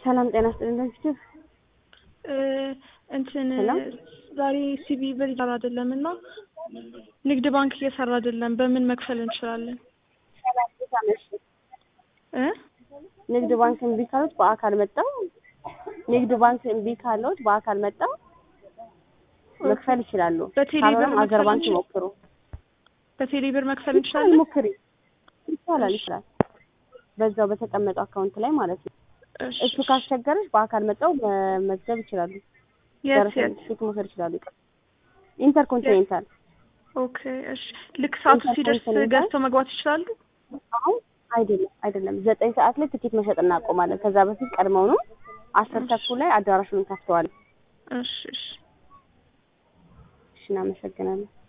ሰላም ጤና ይስጥልኝ። ለፊት እንትን ሄሎ? ዛሬ ሲቢ ብር እየሰራ አይደለም እና ንግድ ባንክ እየሰራ አይደለም። በምን መክፈል እንችላለን? እ ንግድ ባንክ እምቢ ካሉት በአካል መጣው ንግድ ባንክ እምቢ ካሉት በአካል መጣው መክፈል ይችላሉ። በቴሌ ብር ካልሆነም አገር መክፈል ባንክ እንችል- ይሞክሩ። በቴሌ ብር መክፈል ይችላል እንችላለን? ሞክሪ። ይቻላል ይችላል። በዛው በተቀመጠው አካውንት ላይ ማለት ነው። እሺ፣ እሱ ካስቸገረች በአካል መጣው መመዝገብ ይችላሉ። የት ደረሰኝ የት? ፊት መውሰድ ይችላሉ። ይቅር ኢንተርኮንቲኔንታል ኦኬ እሺ። ልክ ሰዓቱ ሲደርስ ኢንተርኮንቲኔንታል? ገዝተው መግባት ይችላሉ? አሁን አይደለም አይደለም፣ ዘጠኝ ሰዓት ላይ ትኬት መሸጥ እናቆማለን። ከዛ በፊት ቀድመው ነው አስር ተኩል ላይ አዳራሹን እንከፍተዋለን። እሺ እሺ። እሺ እናመሰግናለን።